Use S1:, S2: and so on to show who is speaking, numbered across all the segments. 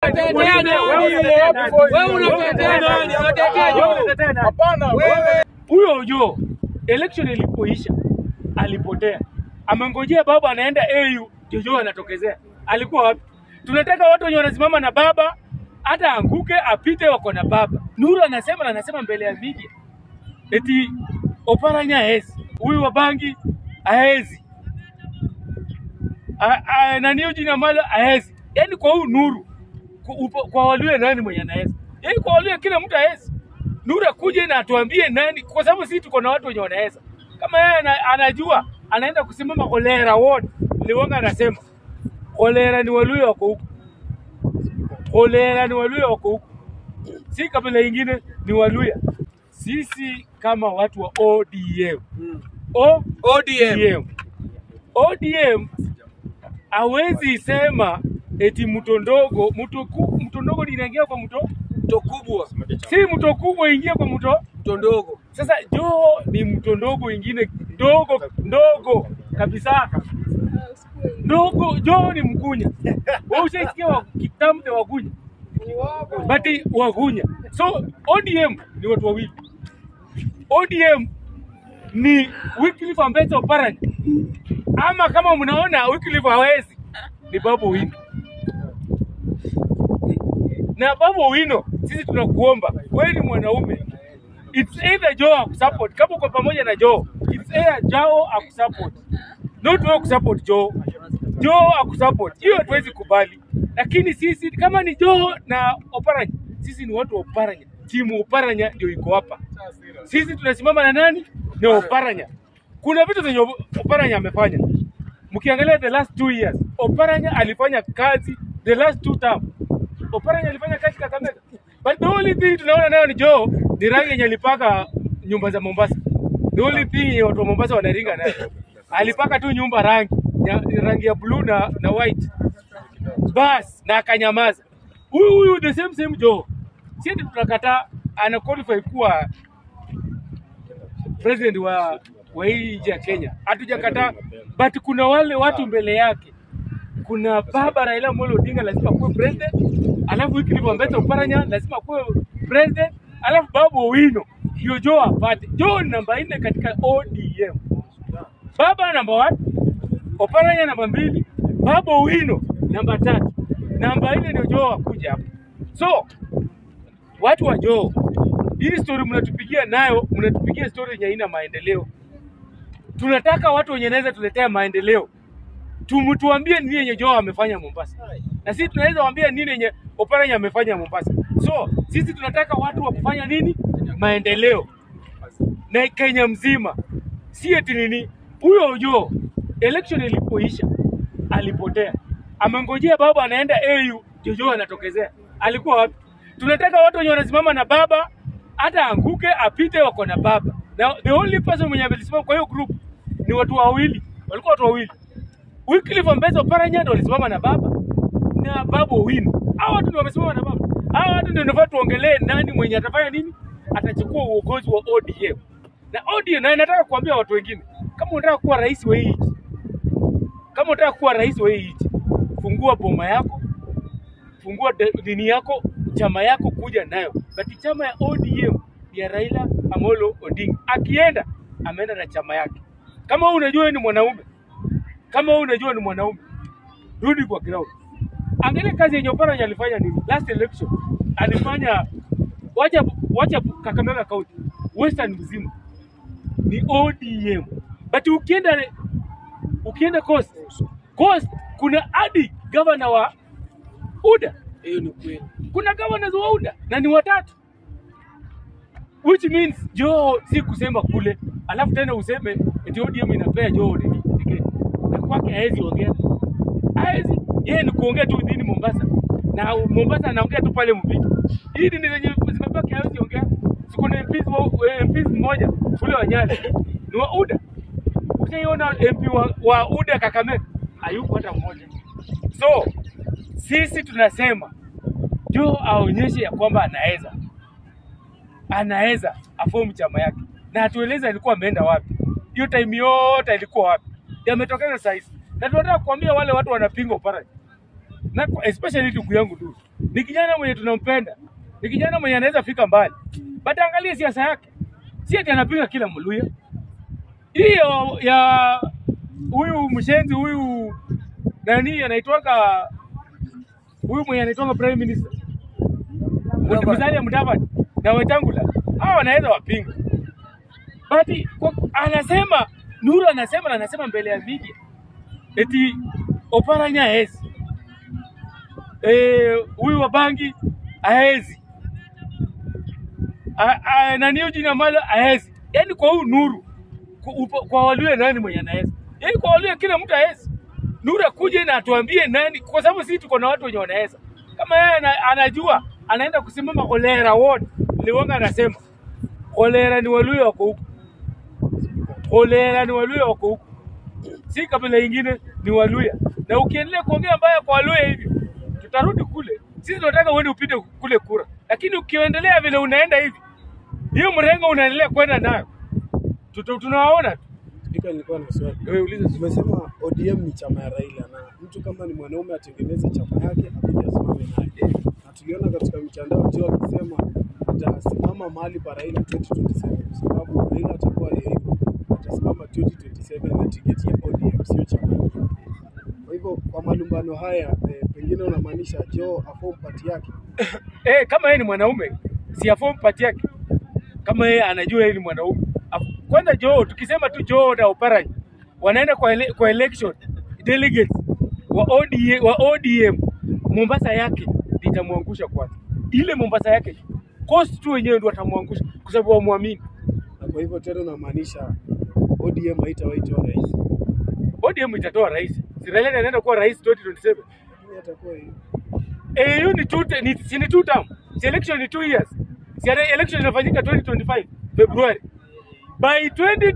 S1: unatetea nani? Wewe unatetea nani? Unatetea Joho?
S2: Hapana, wewe
S3: Huyo Ojo election ilipoisha alipotea, amengojea baba anaenda AU, Jojo anatokezea. Alikuwa wapi? Tunataka watu wenye wanasimama na baba, hata anguke apite, wako na baba. Nuru anasema na anasema mbele ya media eti Oparanya haezi, huyu wa bangi haezi, A- a- nani huyu jina mala haezi. Yani kwa huyu Nuru kwa, upo- kwa Waluya nani mwenye anaweza? Yani kwa Waluya kila mtu hawezi. Nuru akuje na atuambie nani, kwa sababu sisi tuko na watu wenye wanaweza. Kama yeye ana, anajua anaenda kusimama Kolera ward, Liwonga anasema Kolera ni Waluya wako huko, Kolera ni Waluya wako huko, si kabila ingine, ni Waluya. Sisi kama watu wa ODM O
S1: ODM.
S3: ODM ODM hawezi sema eti mto ndogo mto ku- mto ndogo linaingia kwa mto
S1: Mto kubwa,
S3: si mto kubwa ingie kwa mto
S1: mto ndogo.
S3: sasa joo ni mto ndogo ingine ndogo ndogo kabisa ndogo joo ni mgunya wewe ushaisikia wa kitambe wagunya bati wagunya so ODM ni watu wawili ODM ni Wycliffe Ambetsa Oparanya ama kama mnaona Wycliffe hawezi ni Babu Owino na Babu Owino, sisi tunakuomba wewe ni mwanaume, it's either Joe akusupport, kama uko pamoja na Joe, it's either Joe akusupport, not wewe kusupport Joe. Joe akusupport, hiyo hatuwezi kubali. Lakini sisi kama ni Joe na Oparanya, sisi ni watu wa Oparanya, timu Oparanya ndio iko hapa. Sisi tunasimama na nani? Na Oparanya. Kuna vitu zenye Oparanya amefanya. Mkiangalia the last two years, Oparanya alifanya kazi the last two term. Oparanya alifanya kazi Kakamega. But the only thing tunaona nayo ni Joe ni rangi yenye alipaka nyumba za Mombasa. The only thing yenye watu wa Mombasa wanaringa nayo. Alipaka tu nyumba rangi ya, rangi ya blue na, na white. Bas na akanyamaza. Huyu huyu the same same Joe. Sisi tunakataa ana qualify kuwa president wa wa hii nchi ya Kenya. Hatujakataa, but kuna wale watu mbele yake. Kuna baba Raila Amolo Odinga lazima kuwe president, alafu Wycliffe Ambetsa Oparanya lazima kuwe president, alafu Babu Owino ndio Joe apate. Joe ni namba nne katika ODM, baba namba one, Oparanya namba mbili, Babu Owino namba tatu, namba nne ndio Joe akuja hapo. So watu wa Joe, hii story mnatupigia nayo, mnatupigia story yenye haina maendeleo. Tunataka watu wenye naweza tuletea maendeleo, tumtuambie nini yenye Joe amefanya Mombasa, na sisi tunaweza waambia nini yenye Oparanya amefanya Mombasa. So sisi tunataka watu wa kufanya nini, maendeleo na Kenya mzima, si eti nini. Huyo Joe election ilipoisha alipotea, amengojea baba anaenda AU, Jojo anatokezea. Alikuwa wapi? Tunataka watu wenye wanasimama na baba, hata anguke apite, wako na baba. Na the only person mwenye amesimama kwa hiyo group ni watu wawili, walikuwa watu wawili. Wycliffe Ambetsa Oparanya ndio walisimama na baba na Babu Owino. Hao watu ndio wamesimama na baba. Hao watu ndio nafaa tuongelee nani mwenye atafanya nini, atachukua uongozi wa ODM. Na ODM, na nataka kuambia watu wengine, kama unataka kuwa rais wa hii nchi, kama unataka kuwa rais wa hii nchi, fungua boma yako, fungua de- dini yako, chama yako, kuja nayo. Bati chama ya ODM ni ya Raila Amolo Odinga. Akienda ameenda na chama yake. Kama wewe unajua wewe ni mwanaume, kama wewe unajua ni mwanaume, rudi kwa ground. Angalia kazi yenye Oparanya alifanya nini last election, alifanya wacha wacha Kakamega County, Western mzima ni ODM, but ukienda ukienda Coast, Coast kuna hadi gavana wa UDA,
S1: Hiyo ni kweli.
S3: kuna governors wa UDA na ni watatu, which means Joe si kusema kule, alafu tena useme eti ODM inapea Joe nini tiketi, na kwake hawezi ongea, hawezi yeye ni kuongea tu dhini Mombasa, na Mombasa anaongea tu pale Mpito. Hii dini zenye zimebaki hawezi ongea. Siko na MPs wa- eh, MPs mmoja kule wa Nyali ni wa UDA. Ushaiona MP wa, wa UDA Kakamega? Hayuko hata mmoja. So sisi tunasema Joe aonyeshe ya kwamba anaweza, anaweza afomu chama yake, na atueleze alikuwa ameenda wapi, hiyo time yote alikuwa wapi, yametokeza saa hizi, na tunataka kuambia wale watu wanapinga Oparanya na kwa- especially ndugu yangu tu, ni kijana mwenye tunampenda, ni kijana mwenye anaweza fika mbali, but angalia siasa yake, si ati anapiga kila Mluya. Hiyo ya huyu mshenzi huyu nani anaitwanga huyu mwenye anaitwanga prime minister Musalia Mudavadi na Wetangula, hao wanaweza wapinga, but kwa, anasema Nuru anasema na anasema mbele ya media eti Oparanya haezi eh, huyu wa bangi haezi A- a- nani huyu jina malo haezi. Yani kwa huyu Nuru kwa, upo- kwa Waluya nani mwenye anaweza? Yani kwa Waluya kila mtu haezi. Nuru akuje na atuambie nani, kwa sababu sisi tuko na watu wenye wanaweza. Kama yeye ana, anajua anaenda kusimama Kolera ward, Liwonga anasema Kolera ni Waluya wako huko, Kolera ni Waluya wako huko, si kabila ingine, ni Waluya. Na ukiendelea kuongea mbaya kwa Waluya hivi, tutarudi kule. Sisi tunataka uende upite kule kura, lakini ukiendelea vile unaenda hivi, hiyo mrengo unaendelea kwenda nayo, Tuta- tunawaona tu.
S2: Spika, nilikuwa na swali.
S3: Wewe uliza swali.
S2: Umesema ODM ni chama ya Raila na mtu kama ni mwanaume atengeneze chama yake akija asimame naye, na tuliona katika mitandao Joe akisema atasimama mahali pa Raila 2027 kwa sababu Raila atakuwa yeye atasimama 2027 na tiketi ya ODM, sio chama ingine. Kwa hivyo kwa malumbano haya eh, pengine unamaanisha Joe aform party yake
S3: eh, kama yeye ni mwanaume si aform party yake, kama yeye anajua yeye ni mwanaume. Af- Kwanza Joe, tukisema tu Joe na Oparanya wanaenda kwa, ele, kwa election delegates wa ODM, wa ODM Mombasa yake litamwangusha kwanza, ile Mombasa yake coast tu wenyewe ndio watamwangusha kwa sababu wamwamini.
S2: na kwa hivyo tena unamaanisha ODM haitawahi toa rais,
S3: ODM itatoa rais, si Raila anaenda kuwa rais 2027.
S2: lakini atakuwa yeye.
S3: Eh, hiyo ni two, ni, si ni two term. Si election ni two years. Si ele- election inafanyika 2025 February. By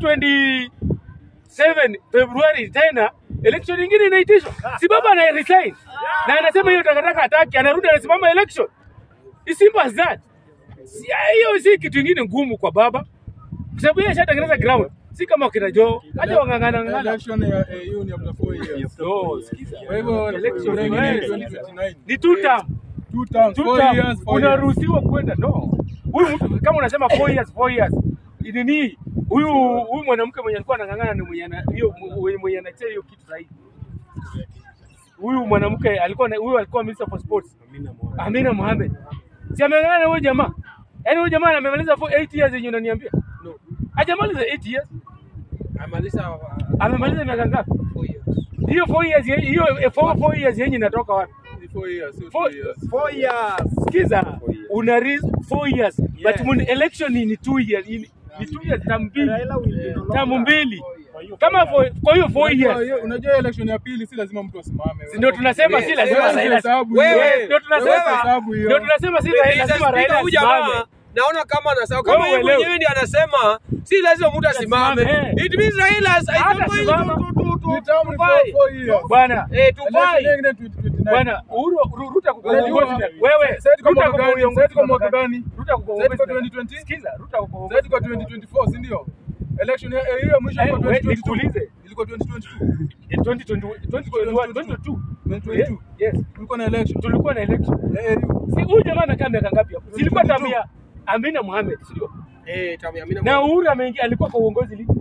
S3: 2027 February tena election nyingine inaitishwa. Si baba ana resign. Na anasema hiyo takataka hataki, anarudi anasimama election. It's simple as that. Si hiyo si kitu kingine ngumu kwa baba. Kwa sababu yeye ashatengeneza ground. Si kama wakina Joe. Acha wangangana ngana.
S4: Election ya AU ni after four years.
S3: No, sikiza.
S4: Kwa hivyo
S3: Election
S4: election
S3: ni
S4: ni
S3: wewe.
S4: 2029.
S3: Ni two term.
S4: Two terms,
S3: Two
S4: four
S3: term,
S4: years, four years.
S3: unaruhusiwa kwenda no. Huyu mtu kama unasema four years, four years nini, huyu huyu mwanamke mwenye alikuwa anang'ang'ana ni mwenye ana- hiyo mwenye mwenye anachea hiyo kitu sahihi. Huyu mwanamke alikuwa na- huyu alikuwa minister for sports
S2: Amina Mohamed.
S3: Amina Mohamed, si ameng'ang'ana na huyu jamaa? Yaani huyu jamaa amemaliza for 8 years yenye unaniambia?
S1: No.
S3: Hajamaliza 8 years,
S1: amaliza uh,
S3: amemaliza miaka ngapi?
S1: four years.
S3: Hiyo 4 years ye- hiyo 4 years yenye inatoka wapi?
S4: Ni four years, sio
S3: Four-
S4: two years.
S1: Four years.
S3: Sikiza, una risk four years
S1: Yeah.
S3: but mun election ni ni two years ni, ni two years tamu mbili tamu mbili kama for, kwa hiyo four
S4: Unajua
S3: years
S4: hiyo- Unajua election ya pili si lazima mtu asimame.
S3: si ndio tunasema si lazima
S4: Wewe
S3: Raila
S4: hesabu
S1: Wewe-
S4: hiyo.
S3: ndio tunasema
S1: wewe-
S4: hesabu hiyo.
S3: ndio tunasema si
S1: Mr.
S3: lazima
S1: Speaker,
S3: Raila
S1: huyu jamaa
S3: asimame
S1: naona kama anasema kama
S3: Wewe
S1: yeye
S3: uelewe.
S1: mwenyewe ndiye anasema si lazima mtu asimame.
S3: Asimame.
S1: It means Raila is is
S3: Hata
S1: not going
S3: simama.
S1: to to to
S4: Ni
S1: to
S4: term
S1: to
S4: for
S1: buy.
S4: four years.
S3: bwana
S1: Eh, to
S4: Election
S1: buy.
S4: nyingine 2029.
S3: bwana Uhuru Ru- Ruta kwa
S4: Unajua-
S3: uongozi wewe
S4: Sasa tuko
S3: Ruta
S4: mwaka
S3: kwa
S4: gani?
S3: uongozi
S4: Sasa tuko mwaka gani?
S3: Ruta kwa
S4: Sasa tuko
S3: uongozi
S4: 2020?
S3: sikiza Ruta kwa uongozi
S4: Sasa tuko 2024, si ndio? Election ya AU ya mwisho
S3: Eh,
S4: ilikuwa
S3: we-
S4: 2022.
S3: nikuulize.
S4: Ilikuwa 2022.
S3: Eh, 2020 2021 22
S4: 2022.
S3: yes
S4: Kulikuwa na election.
S3: tulikuwa na election
S4: Ya AU.
S3: si huyu jamaa amekaa miaka ngapi hapo zilikuwa
S4: 22.
S3: tamu ya Amina Mohamed sio
S1: Eh, tamu ya Amina
S3: na
S1: Mohamed.
S3: Uhuru ameingia alikuwa kwa uongozi lini?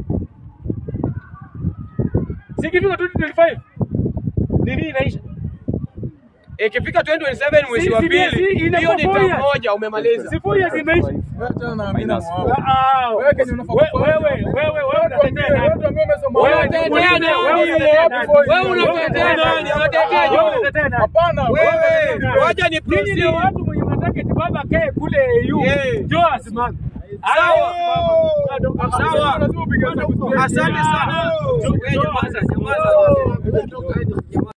S3: Sikifika 2025 nini inaisha?
S1: Eh, ikifika 2027 mwezi
S3: Si-
S1: wa
S3: si-
S1: pili,
S3: si- inakuwa
S1: hiyo ni
S3: four
S1: tamu
S3: years.
S1: moja umemaliza.
S3: Si four years imeisha.
S4: Wewe tena na Amina Mohamed.
S3: Ah, ah.
S4: Wewe Kenya unafaa
S3: We-
S4: kufanya.
S3: Wewe wewe wewe
S4: Watu
S3: unatetea
S4: ambie-
S3: nani?
S4: watu ambie wamesoma.
S3: Wewe
S4: Wewe
S1: unatetea
S3: unatetea
S1: nani?
S3: nani?
S1: Wewe
S3: unatetea nani?
S1: Wewe unatetea nani? Unatetea
S3: Wewe
S1: Joe.
S3: unatetea nani?
S4: Hapana,
S1: Wewe,
S3: unatetea nani?
S1: wacha ni
S3: Nyinyi ni
S1: proceed.
S3: watu mwenye mataka eti baba kae kule EU.
S1: Yeah.
S3: Joe asimame.
S1: Sawa.
S4: Sawa. Lazima upige hesabu straight.
S1: Asante sana. Wewe nyamaza, nyamaza.